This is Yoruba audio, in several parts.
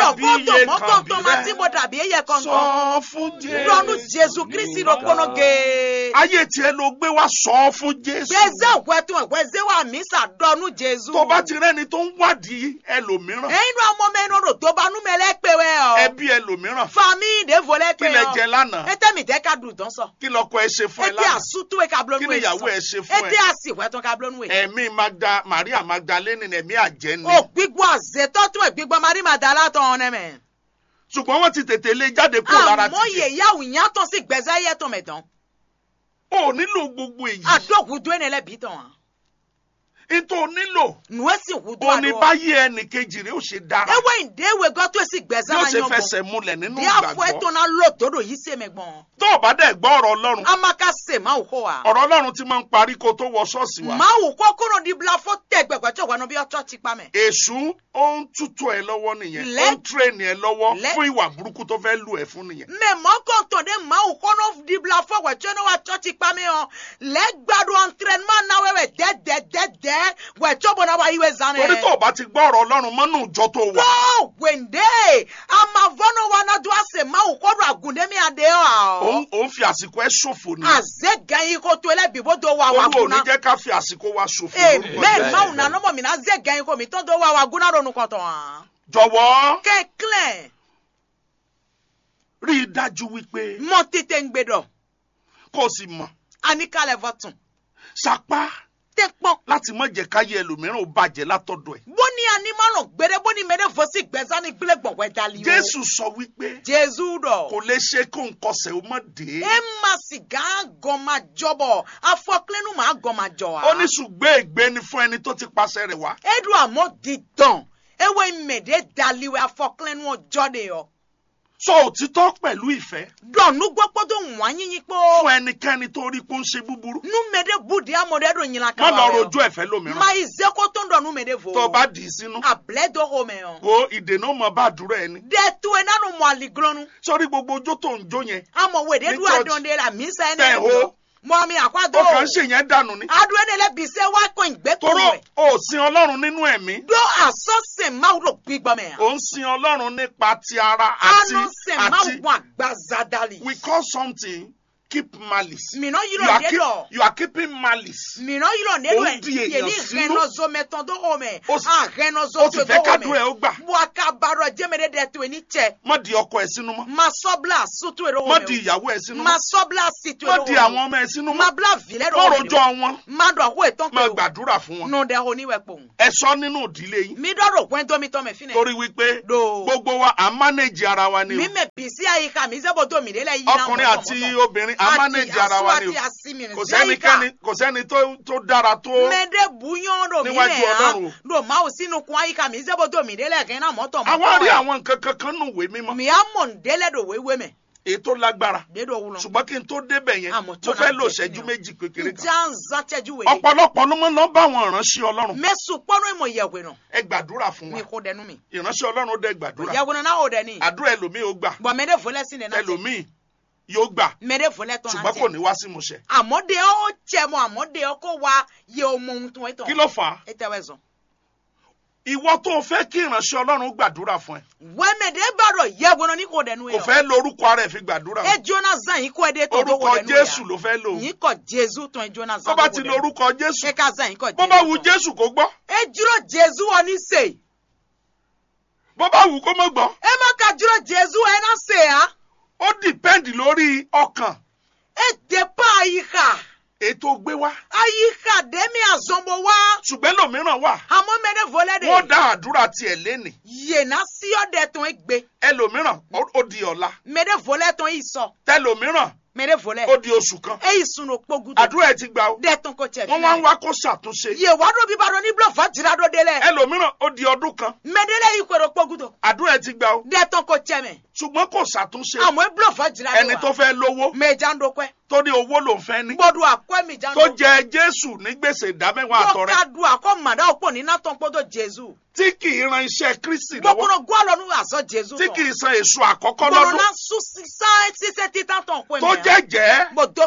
dàbí Ọ̀gọ́dọ̀ iye mọ́kàntán máa tí kan mo dàbí ẹyẹ kankan. sọ fún jésù Lọ́nu Jésù Kristi ló kọ́nà gé. ayé tiẹ̀ ló gbé wá sọ fún jésù Gbèsè ògbẹ́tún ẹ̀gbẹ́sẹ̀ wà mí sàdọ́nu Jésù. tó bá ti rẹ́ni tó ń wádìí ẹlòmíràn Ẹyin nu ọmọ mẹ́rin ọ̀rọ̀ tó bá númẹ̀ lẹ́pẹ̀ wẹ̀ ọ́. ẹbí ẹlòmíràn Fami ìdèvò kí lẹ́pẹ̀ lẹ ọ́. jẹ lánàá Ete mi tẹ́ ka dùn tán sọ. kí lọkọ ẹ ṣe fún ẹ Ete lánàá àsútú ẹ̀ ka blónú kí ni ẹ̀ ìyàwó sọ. ẹ ṣe fún Ete ẹ àsìwẹ̀ tán ka blónú ẹ̀. ẹ̀mí magda maria magdalene ẹ̀mí àjẹ́ ni O gbígbó àzètọ́ tún ẹ̀ gbígbó Mari Màdàlá tán ọ̀nẹ́ mẹ́. ṣùgbọ́n wọ́n ti tètè lé jáde kúrò lára Àmọ́ tìjẹ́ yèyáwó ìyá tán sí gbẹ̀zẹ́ yẹ tán mẹ́tàn. o nílò gbogbo èyí Àdókùdú ẹ̀ nílẹ̀ bí tán. nítorí o nílò Nù ẹ́ sì wùdú o ní àdó. báyé ẹnì kejì rẹ ó ṣe dára Ewé ìdéwé gọ́ tó sì bí gbẹ̀zẹ́ ó náà ṣe yàn bọ̀. fẹsẹ̀ múlẹ̀ nínú Bí àfọ ẹ̀ tó ìgbàgbọ́ náà lò tó dò yí sí ẹ̀mẹ̀gbọ̀n. tó o bá dẹ̀ gbọ́ ọ̀rọ̀ ọlọ́run Amaka se máa wò kó wa. ọ̀rọ̀ ọlọ́run ti máa ń parí kó tó wọ ṣọ́ọ̀ṣì wa Máa wò kó kúrò ní bila fó tẹ̀ gbẹ̀gbẹ̀ tí òwò bí ọjọ́ ti pa mẹ́. èṣù ó ń tútù ẹ lọ́wọ́ nìyẹn ó Lẹ́- ń tírèènì ẹ lọ́wọ́ Lẹ́- fún ìwà burúkú tó fẹ́ lù ẹ fún nìyẹn Mẹ mọ́kàn tó dé máa wò kó ní di bila fó wẹ̀ tí ó ní wa ọjọ́ ti pa mẹ́ hàn. Lẹ́gbàdo entraînement náà wẹ̀wẹ̀ dẹ́dẹ́dẹ́dẹ́ wẹ̀ tí ó bọ̀ náà wá yíwẹ̀ zanẹ̀. torí tó o bá ti gbọ́ ọ̀rọ̀ ọlọ́run mọ́nú ìjọ tó wà Tó wèndé amavọ́nà wa náà dún àsè máa wò kó dùn àgùndémi àdé ọ̀. òun òun fi àsìkò ẹ ṣòfò ni Àzé gẹ̀yìn kó tó ẹlẹ́bí bó tó wà wà olú ò ní gúnná. jẹ́ ká fi àsìkò wa ṣòfò lórúkọ Amen. Jésù. Máa wò nà nọ́mọ̀ mi náà zé gẹ̀yìn kó mi tó tó wà wà gúnná ronú kọ̀tọ̀ hàn. jọ̀wọ́ Kẹ́kílẹ̀. rí i dájú wípé mọ tètè ń gbèdọ kó o sì mọ̀ àníkàlẹ̀ fọ̀tún sapá tẹ pọ́n. láti má jẹ́ káyé ẹlòmíràn ó bàjẹ́ látọ̀dọ̀ ẹ̀ bóni animalọ gbére bóni mẹrẹ fọsí gbẹ̀sán ní gbélé gbọ̀wẹ́ dali o. jésù sọ wípé jésù dọ̀. kò lè ṣe kó n kọsẹ̀ ó mọ̀ dé ẹ má sìgá gọ́mà jọbọ̀ afọkílẹ́nu máa gọ́mà jọ wa. ó ní ṣùgbọ́n ègbé ni fún ẹni tó ti pàṣẹ rẹ̀ wá edu àmọ́ dídán ewé mèdè daliwe afọkílẹ́nu ọjọ́ de yọ. sọ òtítọ́ pẹ̀lú ìfẹ́ dọ̀nù gbọ́pọ́ tó wọ́n yín pọ́. fún ẹnikẹ́ni tó rí pé ó ń ṣe búburú nu mèdè bùdí amọ̀dé dò yín la má kaba lọ rẹ o. rojú ẹ̀fẹ́ lómìíràn ma ìzẹ́kọ̀ tó ń dọ̀ nu mèdè fò. tó o bá dì í sínú àbílẹ̀ dọ́kọ̀ mẹ́ o. wo ìdènà ó mọ bá àdúrà ẹni dẹ́tu ẹ̀ nánú mọ̀ àlìgọ́nù. sórí gbogbo ojó tó ń jó yẹn amọ̀wé de Ní du church. adonde la misa Tẹ̀ ene ho. lo mọ mi àkwádó ó kàn ń ṣèyẹn dànù ni adu ene le bise wa kò ìgbé tó toró rẹ o ò sin ọlọ́run nínú ẹ̀mí do asọ́sẹ̀ máa lò gbígbọ́ mẹ́ ò ń sin ọlọ́run nípa ti ara àti anu sẹ̀ máa àti wọ àgbàzadali we call something keep malice mìíràn yìí you lọ are, dé keep, lọ you are keeping malice mìíràn yìí lọ dé lọ Ó ń di èèyàn yèlí sínú. rẹnọzọ mẹtàn tó hó mẹ Ó sì- àrẹnọzọ ó tó sì tó fẹ́ hó kádùn ẹ̀ mẹ ó gbà buaka barọ jẹmẹdẹ dẹ tó ní tẹ má di ọkọ ẹ̀ sínú mọ́ ma sọbla sutu èrò má hó di mẹ ìyàwó ẹ̀ sínú ma mọ́ sọbla situ má èrò di hó àwọn mẹ ọmọ ẹ̀ sínú ma mọ́ bla vilẹ má rọ hó rojọ́ mẹ wọn ma dọ̀ àkó ètò má pé o gbàdúrà fún wọn nù dẹ hó níwẹ̀ pòun. ẹ sọ nínú ìdílé yín mi dọ́rọ̀ pẹ́ tó mi tọ́ mi fínẹ̀. torí wípé do gbogbo wa à ń mánéjì ara wa ni mi o mẹ bisi àyíká mi sẹ́bọ̀ tó mi délẹ̀ yìí náà ọkùnrin àti obìnrin à ń mánéjì ara wa ni o àti àsìmì kò sẹ́nikẹ́ni kò sẹ́ni tó tó dára tó mẹ́dẹ́ buyán do mi Níwájú mẹ́ Ọlọ́run o. hàn do máa sínú kun àyíká mi sẹ́bọ̀ tó mi délẹ̀ kẹ́ náà mọ́tọ̀ àwa rí ẹ̀. àwọn nǹkan kankan nù wé mímọ́ mi á mọ̀ ń délẹ̀ do wéwé mẹ́ èyí tó lágbára dédò wúlọ. ṣùgbọ́n kí n tó débẹ̀ yẹn Àmọ́ mo tó fẹ́ náà lò jẹ́ ṣẹ́jú kíni o? méjì kékeré kan njá ń zàtẹ́jú wèlé. ọ̀pọ̀lọpọ̀ ló máa ń lọ bá àwọn ìránṣẹ́ ọlọ́run mẹ́sùn pọ́nú ìmọ̀ ìyẹ̀wò náà ẹ gbàdúrà fún mi wa kò dẹnu mi. ìránṣẹ́ ọlọ́run ó dẹ gbàdúrà ìyẹ̀wò náà ó dẹ ní. àdúrà ẹlòmíì ó gbà bọ̀ mẹ́dẹ́ fọlẹ́ sí nínú. ẹlòmíì yóò gbà mẹ́dẹ́ fọlẹ́ tán ṣùgbọ́n kò ní wá sí ìmúṣẹ àmọ́dé ó jẹ́ mọ́ àmọ́dé ó kó wa yẹ ọmọ ohun tó ń tán. kí ló fà á ẹ tẹ́wẹ́ zọ. ìwọ tó o fẹ́ kí ìránṣẹ́ ọlọ́run gbàdúrà fún ẹ wẹ́mẹ̀dẹ́ bàrọ̀ yẹ gbọ́nà ní kò dẹnu kò yẹ. fẹ́ lórúkọ ara ẹ̀ fi gbàdúrà ẹ jóná zan yìí kó ẹ dé tó tó orúkọ kò dẹnu yẹ. jésù ló fẹ́ lò yìí kọ jésù tán ẹ jóná tó zan bá tó ti kò lo dẹnu. orúkọ jésù ẹ ká zan yìí kọ bó bá wù tán. jésù kó gbọ́ ẹ dúró jésù wọn ní sè. bó bá wù kó má gbọ́ ẹ má ka dúró jésù ẹ náà sè á. ó dìpẹ́ǹdì lórí ọkàn ẹ dé pa àyíká. ètò gbé wá àyíká dẹ́mi àzọmọ wá. ṣùgbọ́n lòmíràn wà àmọ́ mẹ́dẹ́ fọlẹ́ de. wọ́n dá àdúrà tiẹ̀ lénìí yèna sí ọ̀dẹ̀ tán ẹ gbé. ẹlòmíràn ó ó di ọ̀la mẹ́dẹ́ fọlẹ́ tán yìí sọ. tẹlòmíràn mẹ́dẹ́ fọlẹ́. ó di oṣù kan ẹ yìí sunu kpogudu. àdúrà ẹ̀ ti gbà ó dẹ́ tán kò tẹ̀ wọ́n wá ń wá kó ṣàtúnṣe yè wá dó bíbá dó ní bílọ̀ fàjìrá dó délẹ̀. ẹlòmíràn ó di ọdún kan mẹ́dẹ́lẹ́ yìí kọ̀rọ̀ kpogudu. àdúrà ẹ̀ ti gbà ó dẹ́ tán kò tẹ̀ mẹ́. ṣùgbọ́n kò ṣàtúnṣe àmọ́ ẹ bílọ̀ fàjìrá ẹni tó fẹ́ lówó mẹ́jà ń dokẹ́. tó ní owó ló ń fẹ́ ní gbọ́dọ̀ àkọ́ mi jà ń tó jẹ jésù ní gbèsè ìdámẹ́wàá àtọrẹ ká du àkọ́ màdá òpó ní nátàn gbọ́dọ̀ jésù. tí kì í ran iṣẹ́ kristi lọ́wọ́ gbọ́kúrò gbọ́dọ̀ nù àzọ jésù tí kì í san èso àkọ́kọ́ gbọ́dọ̀ lọ́dún náà sún sísá ṣiṣẹ́ títà tán pé tó jẹ́jẹ́ gbọ́dọ̀ pa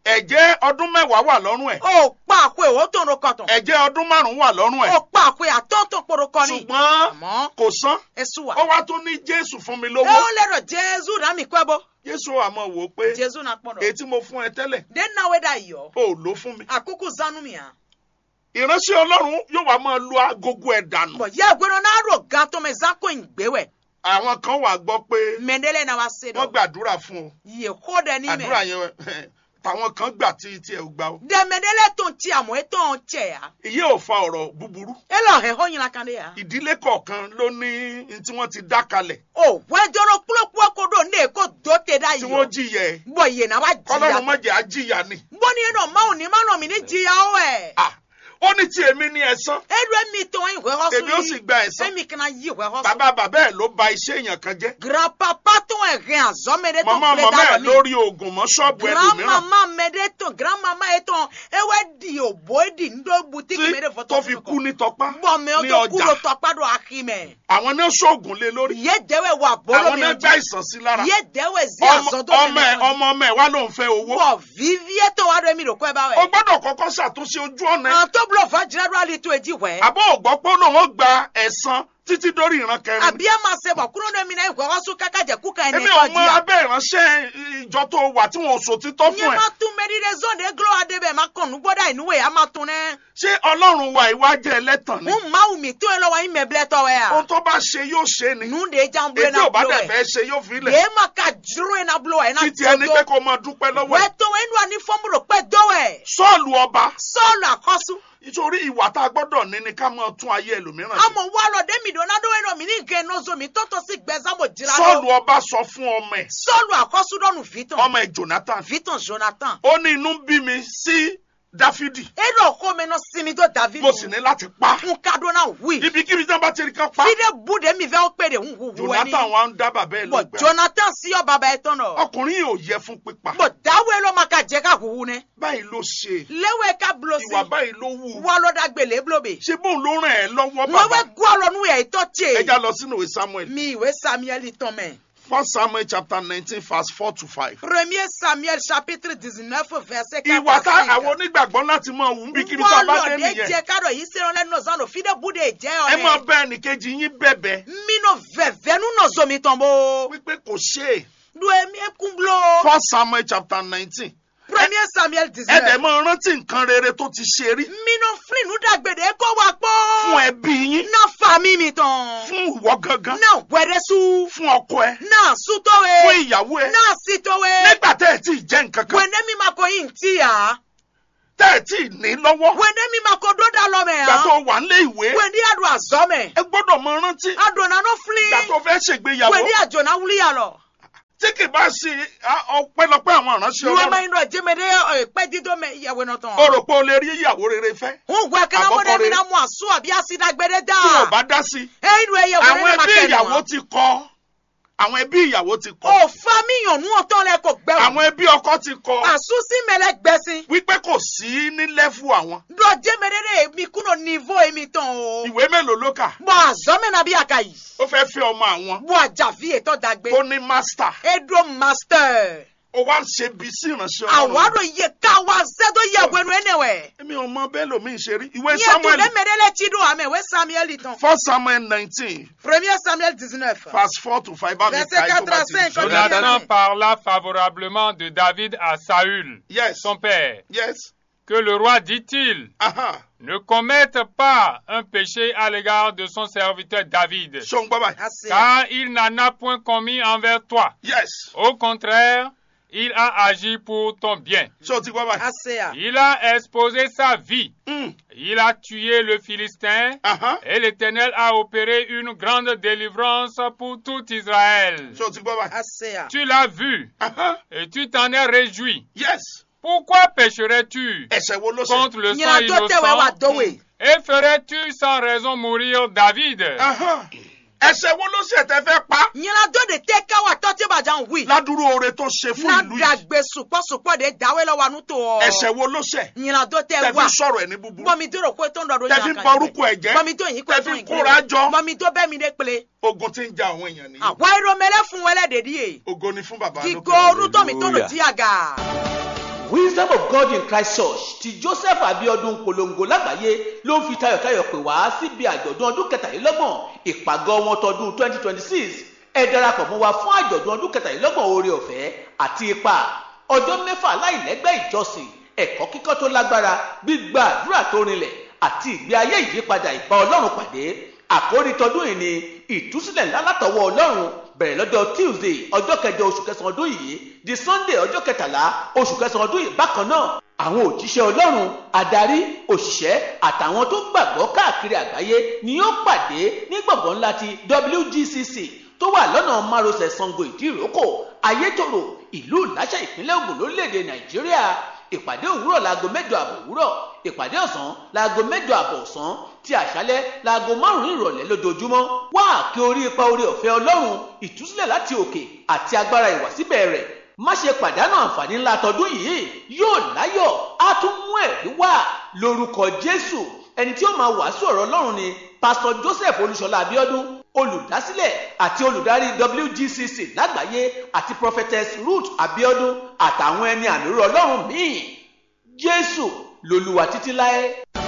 ẹ̀jẹ̀ ọdún mẹ́wàá wà lọ́rùn ẹ̀ o kpa akwe o tó ro kọtàn ẹ̀jẹ̀ ọdún márùn-ún wà lọ́rùn ẹ̀ o kpa akwe àtọ́ntọ́ kporo kọ ni ṣùgbọ́n àmọ́ kò san esu wa ó wá tún ní jésù fún mi e lówó o lérò jésù rà mí kọ́ bó jésù àmọ́ wò ó pé jésù náà pọ̀ èyí dọ̀ tí mo fún ẹ tẹ́lẹ̀ den náà wẹ́ dà yọ ó lò ó fún mi àkókò zanu mi hàn ìránṣẹ́ ọlọ́run yóò wá máa lu agogo ẹ̀ dànù bọ̀ yẹ gbẹ́dọ̀ náà rò gan tó mẹ zako ìgbéwẹ̀ àwọn kan wà gbọ́ pé mẹ́ndẹ́lẹ̀ náà wá se wọ́n dọ̀ gbàdúrà fún ọ yẹ kó dẹ ní àdúrà mẹ́ yẹn tàwọn kan gbà tí tí ẹ ò gbà ó dẹ mẹ́ndẹ́lẹ̀ tó ń ti àmọ́ ètò ọ̀hún tẹ̀ yà ìyé ò fa ọ̀rọ̀ búburú ẹ lọ hẹ̀ hó yìnyín kan dé yà. ìdílé kọ̀ọ̀kan ló ní ní tí wọ́n ti dá kalẹ̀ o wẹ́jọ́rọ̀ kúlókúló kó dò ní èkó dó tẹ̀ dá tí yìí wọ́n jìyà ẹ̀ bọ̀ yìí náà wá kọ́lọ́run má jìyà jẹ́ àjìyà ni bọ́ ní ẹnu ọ̀ma òní má nà mí ní jìyà ó ẹ̀. Ah, ó ní tí èmi ní ẹ̀san edu emi tó ń ìwé họ́sùn èmi ó sì gba ẹ̀san emi kana yí ìwé họ́sùn. bàbá bàbá ẹ̀ ló ba iṣẹ́ èèyàn kan jẹ́ grandpapa tó ń rìn àzọ́mẹdẹ tó màmá ń màmá ẹ̀ dá lọ ní. lórí oògùn mọ́ ṣọ́ọ̀bù ẹlòmíràn grandmama mẹdẹ tó grandmama yẹ tó ewé di òbó di ńdó butiki mẹdẹ tí fọtọ tó fi kú ní tọpá bọ mẹ o ní tó kú ló ọjà tọpá do akimẹ. àwọn náà ṣoògùn lé lórí yé dẹwẹ wà bolo àwọn mi náà gbá ọjà ìsàn sí lára yé dẹwẹ zi ọmọ àzọdọ ọmọ ẹ̀ ọmọ ọmọ ẹ̀ wá ló ń fẹ́ owó bọ vivie tó wà lómi rò kọ́ ẹ bá o wẹ̀. gbọ́dọ̀ kọ́kọ́ ṣàtúnṣe ojú ọ̀nà ẹ̀ àwọn tó búlọ̀ fàjìlá ló àlè tó èjì wẹ̀. àbọ̀ ògbọ́ pé ó lóun gba ẹ̀san títí dórí ìran kẹrin àbí ẹ máa ṣe bọ̀ kúrò ní mi náà ìwé họ́sùn kákàjẹ́ kúkà ẹni èmi ẹ̀kọ́ ò mọ jìyà. abẹ́ ìránṣẹ́ ìjọ tó wà tí wọn ò sòtítọ́ fún nye ẹ̀ ma tún mẹ́rìndé zọ́ọ̀dẹ̀ glo adébẹ̀ ma kàn ní gbọ́dọ̀ ìnúwẹ̀ yà má tún nẹ́. ṣé ọlọ́run wa ìwà jẹ́ ẹlẹ́tàn ni ń ma wù mí tó ẹ lọ́wọ́ yín mẹ́bilẹ̀ tọ́ ẹ ohun à. tó bá ṣe yóò ṣe ni nù de jan bulo ètò na ò bá bulo dẹ̀ ẹ̀. fẹ́ ṣe yóò fi lẹ̀ yéé ma ka juru ẹ̀ na bulo ẹ̀ na títí ẹni pé kó máa dúpẹ́ lọ́wọ́ wẹ́ ẹ̀ tó wẹ́ nù àní fọ́nmùrò pẹ́ dọ́wẹ̀. sọ́ọ̀lù ọba sọ́ọ̀lù àkọ́sù. nítorí ìwà tá a gbọ́dọ̀ ní ni ká máa tún ayé ẹlòmíràn ṣe àmọ̀ wà lọ dẹ́mi dò náà dọ́wẹ́ náà mi ní gẹ̀ náà zomi tọ́tọ́ sí gbẹ̀zámọ̀ jìrà sọ́ọ̀lù lọ. ọba sọ fún ọmọ ẹ̀ sọ́ọ̀lù àkọ́sù dọ́nu vitan. ọmọ ẹ̀ jonathan vitan jonathan. ó ní inú bí mi sí dáfídì edo ọkọ mi náà sinmi tó david. mo sì ní láti pa n ka dọ́nà wí. ibikíbi tí wọ́n bá ti rí kan pa fide bude mi fẹ́ pé de ń hu hu ẹni. jonathan wa ń dá bàbá ẹ̀ bọ̀ lọ́gbẹ̀ẹ́ jonathan sí ọ bàbá ẹ tán nọ. ọkùnrin yìí ò yẹ fún pípa bọ̀ dáwọ́ ẹ ló ma ka jẹ́ ká huhu nẹ. báyìí ló ṣe léwé ká bulo sí. ìwà báyìí ló wù wọ́n ló dá gbèlè bulobe. ṣé bóun ló ràn ẹ́ lọ́wọ́ wọ́n bàbá wẹ́ gbọ́ lọ nù yẹ ìtọ́ tse. ẹja lọ sínú ìwé samuel mi ìwé samuel tán mẹ́. first samuel chapter nineteen verse four to five. premier samuel chapitre dix-neuf verset quatre ìwà tá à cinq. àwọn onígbàgbọ́ láti máa wù níbikíbi tá a wọ́n bá lọ dé dé nìyẹn jẹ́ kádọ̀ yìí sẹ́wọ́n lẹ́nu ọ̀sán lò fide bude jẹ́ ẹ máa ọ̀rẹ́. bá ẹnìkejì yín bẹ̀bẹ̀ minnu vẹ̀vẹ̀ nu nọ zomi tán bó. wípé kò ṣe é do emi ekun bulo. first samuel chapter nineteen premier samuel ẹ dẹ̀ dix-neuf. máa rántí nǹkan rere tó ti ṣe rí minnu filinu dàgbèdè kó wa pọ́. fún ẹbí yín na fami mi tán. fún ìwọ gangan na wẹrẹsu. fún ọkọ ẹ na fún sutowe. ìyàwó ẹ na sitowe. nígbà tẹ́ ẹ tí ì jẹ́ nǹkan kan wẹ̀ndé mi ma ko yin ti ya. tẹ́ ẹ tí ì ní lọ́wọ́ wẹ̀ndé mi ma ko dó da lọ mẹ ìgbà tó ya. wà nílé ìwé wẹ̀ndé adu azɔ mɛ. ẹ gbọ́dọ̀ máa rántí adona no ìgbà tó fili. fẹ́ ṣègbéyàwó wẹ̀ndé àjọna wuli ya lọ. tí kì bá ṣe á, ọpẹ́lọpẹ́ àwọn ìránṣẹ́ ìwé ma ọlọ́run yin dɔ jẹmẹdẹ ẹ pẹ dídó mẹ ìyàwó náà tán. o rò pé o lè rí ìyàwó rere fẹ́ ń gbẹ kana mo Àkọ́kọ́ dẹ mi rere. na mu asu àbí asidagbẹdẹ tí o da. bá dá sí i eyi nu eye àwọn wẹrẹ ma ẹbí kẹ ìyàwó wọn. ti kọ àwọn ẹbí ìyàwó ti kọ o fami yànnú ọtọ lẹ kò gbẹ wọn. àwọn ẹbí ọkọ ti kọ asusi mẹlẹ gbẹsin. wípé kò sí ní lẹ́fù àwọn dɔ jẹmẹdẹ mi kúrò nívo èmi tán o. ìwé mélòó ló kà bɔn azɔmɛ na bí a ka yìí. ó fẹ́ fi ọmọ àwọn bɔn àjàfi ètò dàgbé. tó ní mástà edo master. ó wá ń ṣe bí sí ìránṣẹ́ ọlọ́run àwárò yẹ ká wá sẹ́dọ̀ yẹ wẹnu ẹnẹwẹ̀. èmi ò mọ bẹ́ẹ̀ lómi ṣe rí ìwé yẹ tó samuel lé mẹ́rẹ́lẹ́ tí do àmì ìwé samuel tán. first samuel nineteen premier samuel dix-neuf. verse four to five bá mi Verset ka ẹ tó bá ti 85, sọ. Jonathan Jonathan parla favorablement de David à Saül, yes son père. yes Que le roi dit-il aha ne commette pas un péché à l'égard de son serviteur David, ṣó ń gbọ́ báyìí Assez. car il n'en a point commis envers toi. yes Au contraire, il a agi pour ton bien. ṣó ti gbọ́ báyìí Assez à. Il a exposé sa vie. Mm, Il a tué le Philistin. aha Et l'Éternel a opéré une grande délivrance pour tout Israël. ṣó ti gbọ́ báyìí Assez à. Tu l'as vu aha et tu t'en es réjoui. yes Pourquoi pécherais-tu ẹ̀ṣẹ̀ wo ló ṣe contre le sang nyina tó tẹ̀wé wa innocent dọ́wé. et ferais-tu sans raison mourir David aha ẹ̀ṣẹ̀ wo ló ṣe tẹ́ fẹ́ pa nyina tó de tẹ́ ká wa tọ́ tí bàjá ń wí. ládùúrú oore tó ṣe fún na ìlú yìí dàgbé sùpọ̀sùpọ̀ de dáwé lọ wa nù tó ọ. ẹ̀ṣẹ̀ wo ló ṣe nyina tó tẹ́ tẹ́ wa. fi sọ̀rọ̀ ẹ̀ ní búburú bọ́mi tó rò pé tó ń dọ̀dọ̀ tẹ́ fi ń borúkọ ẹ̀ jẹ́ bọ́mi tó yín pé tẹ́ tó fi yín ń kóra jọ bọ́mi tó bẹ́ẹ̀ mi dé pele. ogun tí ń ja àwọn èèyàn nìyí àwa iromẹlẹ fún wẹlẹ dèdí yé. ògo ni fún bàbá kíkó lókè. orútọ́ mi tó lò Hallelujah. jí àgà. wisdom of god in christ church ti joseph abiodun polongo lágbàáyé ló ń fi tayọ̀tayọ̀ pè wá síbi àjọ̀dún ọdún kẹtàlélọ́gbọ̀n ìpàgọ́ wọn tọdún twenty twenty six ẹ darapọ̀ mọ́ wa fún àjọ̀dún ọdún kẹtàlélọ́gbọ̀n oore ọ̀fẹ́ àti ipa ọjọ́ mẹ́fà láìlẹ́gbẹ́ ìjọsìn ẹ̀kọ́ kíkọ́ tó lágbára gbígba àdúrà tó rinlẹ̀ àti ìgbé ayé ìyípadà ìbá ọlọ́run pàdé àkórí tọdún yìí ni ìtúsílẹ̀ ńlá látọwọ́ ọlọ́run bẹ̀rẹ̀ lọ́jọ́ tuesday ọjọ́ kẹjọ oṣù kẹsàn-án ọdún yìí di sunday ọjọ́ kẹtàlá oṣù kẹsàn-án ọdún yìí bákan náà àwọn òjíṣẹ́ ọlọ́run adarí òṣìṣẹ́ àtàwọn tó gbàgbọ́ káàkiri àgbáyé ni yóò pàdé ní gbọ̀ngàn ńlá ti wgcc tó wà lọ́nà márosẹ̀ sango ìdíròkò ayétòrò ìlú ìláṣà ìpínlẹ̀ ògùn lórílẹ̀‐èdè nàìjíríà ìpàdé òwúrọ̀ láago mẹ́jọ àbọ̀ òwúrọ̀ ìpàdé ọ̀sán láago mẹ́jọ àbọ̀ ọ̀sán ti àṣálẹ́ láago márùn-ún ìrọ̀lẹ́ lójoojúmọ́ wá àkè orí ipa orí ọ̀fẹ́ ọlọ́run ìtúsílẹ̀ láti òkè àti agbára ìwàsíbẹ̀ rẹ̀ má ṣe pàdánù àǹfààní ńlá tọdún yìí yóò láyọ̀ á tún mú ẹ̀rí wá lórúkọ jésù ẹni tí ó máa wàásù ọ̀rọ̀ ọlọ́run ni pásítọ̀ joseph olúṣọlá abiodun olùdásílẹ̀ àti olùdarí wgcc lágbàáyé àti prophetess ruth abiodun àtàwọn ẹni àmì ọlọ́run míì jésù lolúwa títí láé.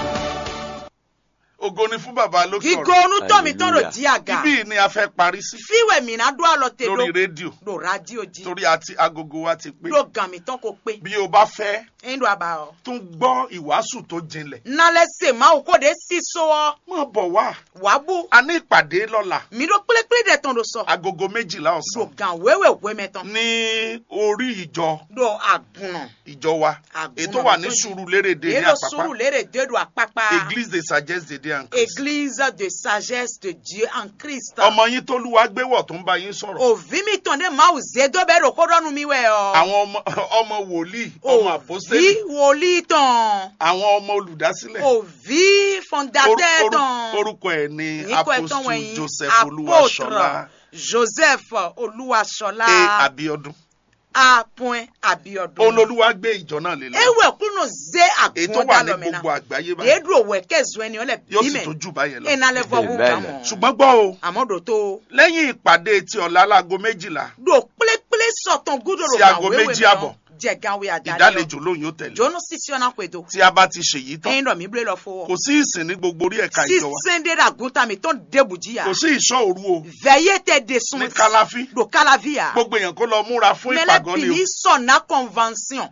ògo ni fún bàbá lókè gigo ọ̀rọ̀ onutɔmi tɔn do Hallelujah. di aga ibí yìí ni a fẹ́ parí sí fiwɛ mina do alɔ te lórí do rédíò do radio di torí àti agogo wa ti pé do gami tɔn ko pe bí o bá fẹ́ eyin do aba o tún gbọ́ ìwàásù tó jinlẹ̀ nalɛ se mawu ko de si sowɔ má bọ̀ wá wabu a ní ìpàdé lọ́la mi do kplekple de tɔn do sɔ agogo méjìlá do ọ̀sán gan wewewe mɛ tɔn ní orí ìjọ do agunɔ ìjọ wa Àgùnà ètò wà ní tó- Sùúrùlérè ní ero àpápá suru lere de do akpakpa église de sagesse de dieu en Christ église de sagesse de dieu en christ ọmọ yín tó lúwa gbéwọ̀ tó ń bá yín sọ̀rọ̀ òvi mi tɔn de mawu ze do bɛ do ko dɔnu mi wɛ ɔ àwọn ọmọ ọmọ wòlíì ọmọ àpọ́sítélì òvi wòlíì tɔn àwọn ọmọ olùdásílẹ̀ òvi Or- fondateur or- tɔn. orúkọ ẹ̀ ní Níkọ̀ ẹ̀tọ́ apostle wọ̀nyí, joseph olúwaṣọlá Joseph a Olúwaṣọlá abiodun A. Abiodun. òun lolúwa gbé ìjọ náà lé lọ Ewe kunu ze ètò wà agbọn ní dalọmina. gbogbo àgbáyé báyìí Deedu owe kezu ẹni ọlẹ yóò sì bímẹ. tó jù báyẹn lọ Ena lẹ fọ Amen. wúkà mọ. ṣùgbọ́n gbọ́ o Àmọ́ dòtó. lẹ́yìn ìpàdé ti ọ̀la láago méjìlá Do kplékplé sọ̀tàn gúdòrò Sí aago méjì àbọ̀. Jẹ̀gáwé àdáyọ. ìdálejò lóyún ó tẹ̀lé Jónú sísí ọ̀nà pẹ̀dọ̀. tí a bá ti ṣèyí tán Ẹyin dọ̀ mí blé lọ fowó. kò sí ìsìn ní gbogbo orí ẹ̀ka ìjọ wa Sísèndé ràgúntà mi tó ń débùjí yà. kò sí ìṣọ́ òru o Vẹ̀yẹ́ tẹ de sun. ní kálàfí Do kálàvíyà. gbogbo èèyàn kó lọ múra fún ìpàgọ́ ni o mẹlẹbìlì sọ̀nà convention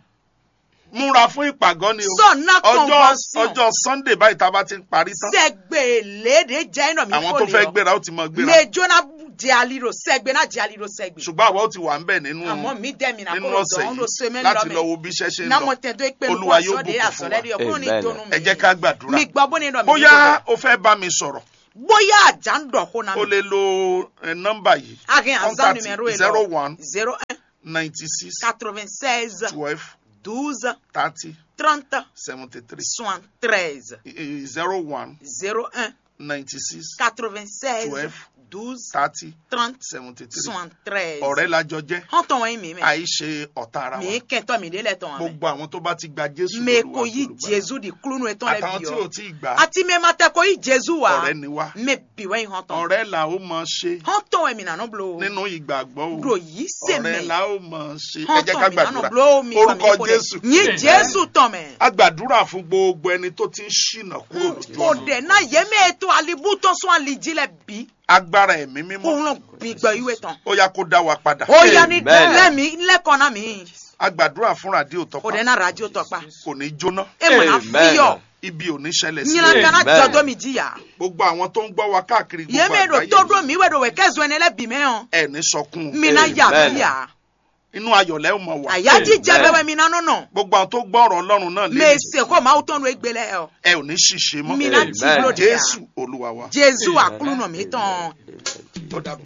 múra fún ìpàgọ́ ni o sọ̀nà ọjọ́ convention ọjọ́ sunday báyìí tá a bá ti ń parí tán sẹgbẹ̀lẹ́dẹ̀ jẹ́ iná mi àwọn tó fẹ́ gbéra ó ti mọ gbéra mẹjọ náà jẹ́ aliro sẹ́gbẹ̀ náà jẹ́ aliro sẹ́gbẹ̀ ṣùgbọ́n àwa ó ti wà ń bẹ̀ nínú àmọ́ mi dẹ́mi náà nínú kó ọ̀sẹ̀ dọ̀ọ́n ló ṣe yìí mẹ́rin láti lọ lọ́mẹ́ wo bí iṣẹ́ ṣe ń náà lọ mo tẹ̀ tó pé mo Olúwa kọ́ yóò sọ́dẹ̀ bùkún fún àsọ̀lẹ́dẹ̀ wa. ọkùnrin ní Amen. ìdónú mi ẹ jẹ́ ká gbàdúrà mi gbọ́ bó ní ìdọ̀ mi bóyá o fẹ́ bá mi sọ̀rọ̀ bóyá àjà ń dọ̀ kó náà o lè lo eh, nọ́mbà yìí agin azan contact numéro yìí zero lọ one zero un ninety six quatre-vingt-seize twelve douze thirty trente seventy three soixante-treize zero one zero un ninety six quatre-vingt-seize Twelve. douze thirty trente seventy three soixante-treize. ọ̀rẹ́ lájọ jẹ́ hàn tán wọ́n yín mi mẹ́. àìṣe ọ̀tá ara wa mi kẹ́ntọ́ mi délẹ̀ tán wọn mẹ́. gbogbo àwọn tó bá ti gba jésù mẹ lólúwa kò yí àtolùgbàlà. jésù di kúlúnú etán lẹ àtàwọn bí tí ò ọ. tí ì gbà á àti mẹ ma tẹ kò yí jésù wa. ọ̀rẹ́ ni wá mẹ bí wọ́n yín hàn tán. ọ̀rẹ́ là ó mọ̀ ṣe hàn tán wọ́n mi nànú blo. nínú ìgbàgbọ́ o do yìí sè ọ̀rẹ́ mẹ́. là ó mọ̀ ṣe ẹ hàn jẹ́ ká tán mi nànú gbàdúrà blo mi wà mí orúkọ kó dẹ. jésù yín Amen. jésù tán mẹ́. a gbàdúrà fún gbogbo ẹni tó ti ń ṣìnà kúrò lójú kò ọ̀nà dẹ̀ náà yẹ mẹ́ ètò àlìbútọ́ sún àlìjí lẹ bí. agbára ẹ̀mí mímọ́ kó ń bí gbọ́ ìwé tán. ó yá kó dá wa padà ó yá ní Amen. lẹ́mí lẹ́kọ̀ọ́ náà mi. a gbàdúrà fún ràdíò kò tọpa dẹ̀ náà rájò tọ́pa. kò ní jóná ẹ mọ̀ náà Amen. fíyọ̀. ibi ò ní ṣẹlẹ̀ sí nyina kana Amen. jọdọ mi jìyà. gbogbo àwọn tó ń gbọ́ wa káàkiri gbogbo yéme do àgbáyé todo mi wẹ̀ do wẹ̀ kẹ́sùn ẹni lẹ́bi mẹ́ hàn. ẹ̀ ní sọkún o. mina yà Amen. bíyà. inú ayọ̀lẹ́ ò mọ̀ wá àyájí jẹ Amen. bẹ́wẹ́ mi nánú nà. gbogbo àwọn tó gbọ́ ọ̀rọ̀ ọlọ́run náà lé mèsè kó máa tọ́nu egbélé ẹ̀ ẹ ò ní ṣìṣe mọ́ mina Amen. tí ló dé yà. jésù olúwa wa jésù àkúlù nà mí tán. tó dàbọ̀.